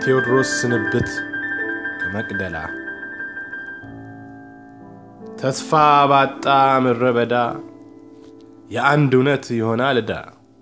የቴዎድሮስ ስንብት ከመቅደላ ተስፋ ባጣ ምድረ በዳ የአንድ እውነት ይሆናል ዕዳ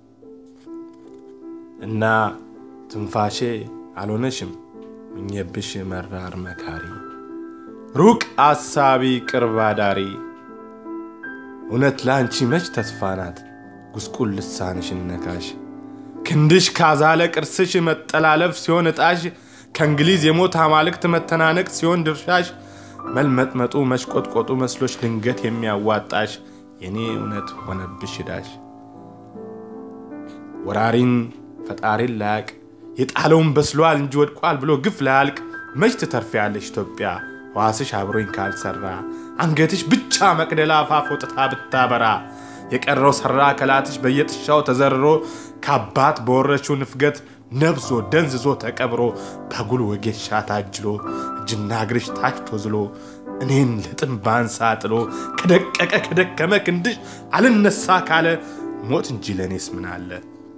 እና ትንፋሼ አልሆነሽም ምኘብሽ መራር መካሪ ሩቅ አሳቢ ቅርብ አዳሪ እውነት ለአንቺ መች ተስፋ ናት ጉስቁል ልሳንሽን ነካሽ ክንድሽ ካዛለ ቅርስሽ መጠላለፍ ሲሆን ዕጣሽ ከእንግሊዝ የሞት አማልክት መተናነቅ ሲሆን ድርሻሽ መልመጥመጡ መሽቆጥቆጡ መስሎች ድንገት የሚያዋጣሽ የኔ እውነት ሆነብሽ ዕዳሽ ወራሪን ፈጣሪን ላያቅ የጣለውን በስሏል እንጂ ወድቋል ብሎ ግፍ ላያልቅ መች ትተርፊያለሽ ኢትዮጵያ ሕዋስሽ አብሮኝ ካልሰራ አንገትሽ ብቻ መቅደላ አፋፍ ወጥታ ብታበራ የቀረው ሰራ ከላትሽ በየጥሻው ተዘርሮ ከአባት በወረችው ንፍገት ነብዞ ደንዝዞ ተቀብሮ በጉል ወጌሻ ታጅሎ እጅና እግርሽ ታች ተዝሎ እኔን ልጥም ባንሳ ጥሎ ከደቀቀ ከደከመ ክንድሽ አልነሳ ካለ ሞት እንጂ ለእኔስ ምን አለ?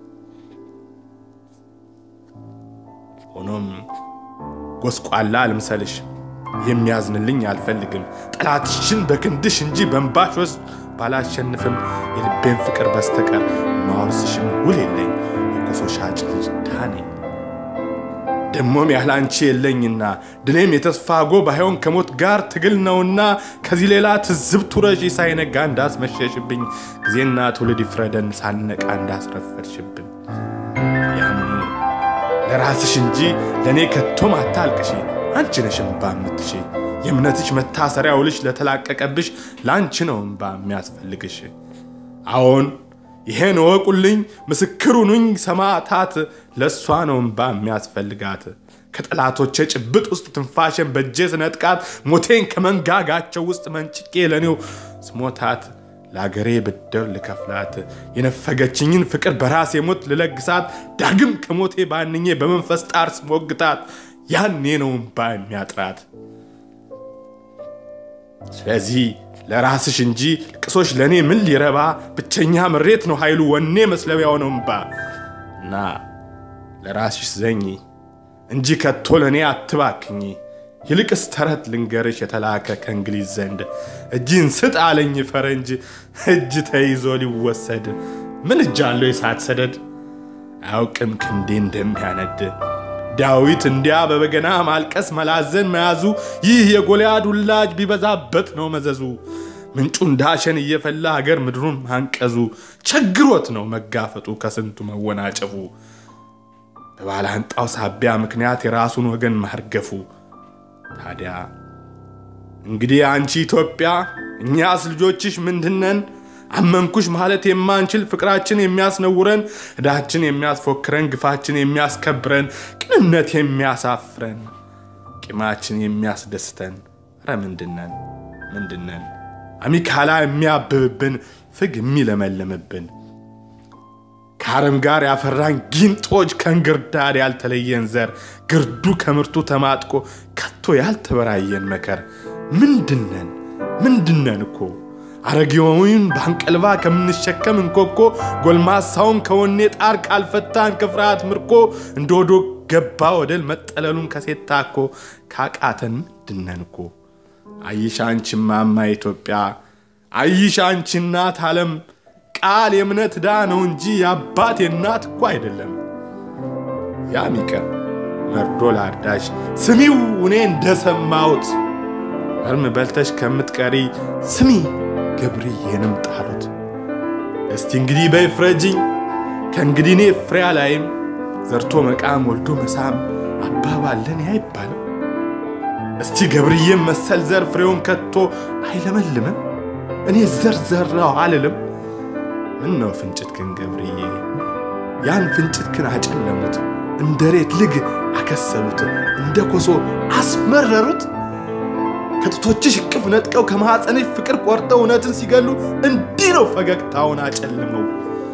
ሆኖም ጎስቋላ አልምሰልሽ የሚያዝንልኝ አልፈልግም። ጠላትሽን በክንድሽ እንጂ በንባሽ ወስ ባላሸንፍም የልቤን ፍቅር በስተቀር ማወርስሽም ውል የለኝ። የኮሶ ሻጭ ልጅ ድሃ ነኝ ደሞም ያለ አንቺ የለኝና ድሌም የተስፋ ጎ ባይሆን ከሞት ጋር ትግል ነውና ከዚህ ሌላ ትዝብት ውረሺ ሳይነጋ እንዳስመሸሽብኝ ጊዜና ትውልድ ይፍረደን ሳነቃ እንዳስረፈድሽብን ያምኑ ለራስሽ እንጂ ለእኔ ከቶም አታልቅሺ አንቺ ነሽ እምባ የምትሺ የእምነትሽ መታሰሪያ ውልሽ ለተላቀቀብሽ ለአንቺ ነው እምባ የሚያስፈልግሽ አዎን ይሄን እወቁልኝ ምስክሩኑኝ ሰማዕታት ለእሷ ነው እምባ የሚያስፈልጋት ከጠላቶቼ ጭብጥ ውስጥ ትንፋሽን በእጄ ስነጥቃት ሞቴን ከመንጋጋቸው ውስጥ መንጭቄ ለኔው ስሞታት ለአገሬ ብድር ልከፍላት የነፈገችኝን ፍቅር በራሴ ሞት ልለግሳት ዳግም ከሞቴ ባንኜ በመንፈስ ጣር ስሞግታት ያኔ ነው እምባ የሚያጥራት። ስለዚህ ለራስሽ እንጂ ልቅሶች ለእኔ ምን ሊረባ ብቸኛ ምሬት ነው ኃይሉ ወኔ መስለቢያው ነው እምባ እና ለራስሽ ዘኝ እንጂ ከቶ ለእኔ አትባክኝ። ይልቅስ ተረት ልንገርሽ የተላከ ከእንግሊዝ ዘንድ እጅን ስጥ አለኝ ፈረንጅ እጅ ተይዞ ሊወሰድ ምን እጅ አለው የሳት ሰደድ አያውቅም ክንዴ እንደሚያነድ ዳዊት እንዲያ በበገና ማልቀስ መላዘን መያዙ ይህ የጎልያድ ውላጅ ቢበዛበት ነው መዘዙ። ምንጩ እንዳሸን እየፈላ ሀገር ምድሩን ማንቀዙ ቸግሮት ነው መጋፈጡ ከስንቱ መወናጨፉ በባላንጣው ሳቢያ ምክንያት የራሱን ወገን ማርገፉ። ታዲያ እንግዲህ አንቺ ኢትዮጵያ እኛስ ልጆችሽ ምንድነን? አመንኩሽ ማለት የማንችል ፍቅራችን የሚያስነውረን ዕዳችን የሚያስፎክረን ግፋችን የሚያስከብረን ቅንነት የሚያሳፍረን ቂማችን የሚያስደስተን ረ ምንድነን ምንድነን አሚካላ የሚያብብብን ፍግ የሚለመልምብን ከአረም ጋር ያፈራን ጊንጦች ከእንግርዳድ ያልተለየን ዘር ግርዱ ከምርቱ ተማጥቆ ከቶ ያልተበራየን መከር ምንድነን ምንድነን እኮ አረጌውን ባንቀልባ ከምንሸከም እንኮኮ ጎልማሳውን ከወኔ ጣር ካልፈታን ከፍርሃት ምርኮ እንደ ወዶ ገባ ወደል መጠለሉን ከሴት ታኮ ካቃተን ምንድነን እኮ አይሻ አንቺ ማማ ኢትዮጵያ አይሻ አንቺ እናት ዓለም ቃል የእምነት ዕዳ ነው እንጂ የአባት የእናት እኮ አይደለም። ያም ይቀር መርዶ ላርዳሽ ስሚው እኔ እንደሰማሁት እርም በልተሽ ከምትቀሪ ስሚ ገብርዬንም ጣሉት። እስቲ እንግዲህ በይፍረጅኝ ከእንግዲህ እኔ ፍሬ ላይም ዘርቶ መቃም ወልዶ መሳም አባባለን አይባልም። እስቲ ገብርዬም መሰል ዘር ፍሬውን ከቶ አይለመልምም። እኔ ዘር ዘራው አልልም። ምን ነው ፍንጭትክን ገብርዬ ያን ፍንጭትክን አጨለሙት፣ እንደ ሬት ልግ አከሰሉት፣ እንደ ኮሶ አስመረሩት። ከጡቶችሽ እቅፍ ነጥቀው ከማኅፀንሽ ፍቅር ቆርጠው እውነትን ሲገሉ እንዲህ ነው ፈገግታውን አጨልመው።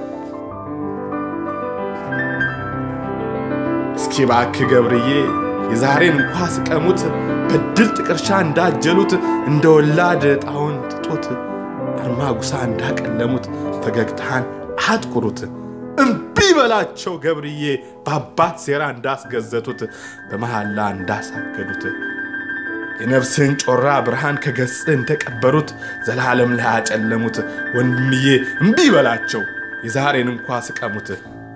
እስኪ እባክህ ገብርዬ የዛሬን እንኳ ስቀሙት በድል ጥቀርሻ እንዳጀሉት እንደ ወላድ ጣውን ትጦት አርማጉሳ እንዳቀለሙት ፈገግታን አጥቁሩት እምቢ በላቸው ገብርዬ በአባት ሴራ እንዳስገዘቱት በመሐላ እንዳሳገዱት የነፍስህን ጮራ ብርሃን ከገጽህ እንደቀበሩት ዘላለም ላይ አጨለሙት። ወንድምዬ እምቢ በላቸው የዛሬን እንኳ ስቀሙት።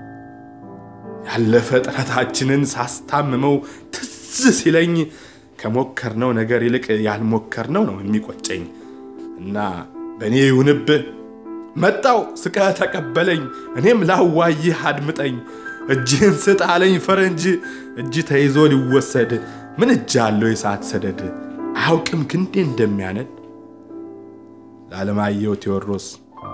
ያለፈ ጥረታችንን ሳስታምመው ትዝ ሲለኝ ከሞከርነው ነገር ይልቅ ያልሞከርነው ነው የሚቆጨኝ እና በእኔ ይሁንብህ መጣው ስቀህ ተቀበለኝ፣ እኔም ላዋይህ አድምጠኝ። እጅህን ስጥ አለኝ ፈረንጅ፣ እጅ ተይዞ ሊወሰድ ምን እጅ አለው የሰዓት ሰደድ አያውቅም ክንዴ እንደሚያነድ። ለዓለማየሁ ቴዎድሮስ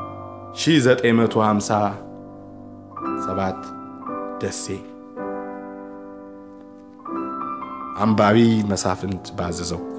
1957 ደሴ። አንባቢ መሳፍንት ባዘዘው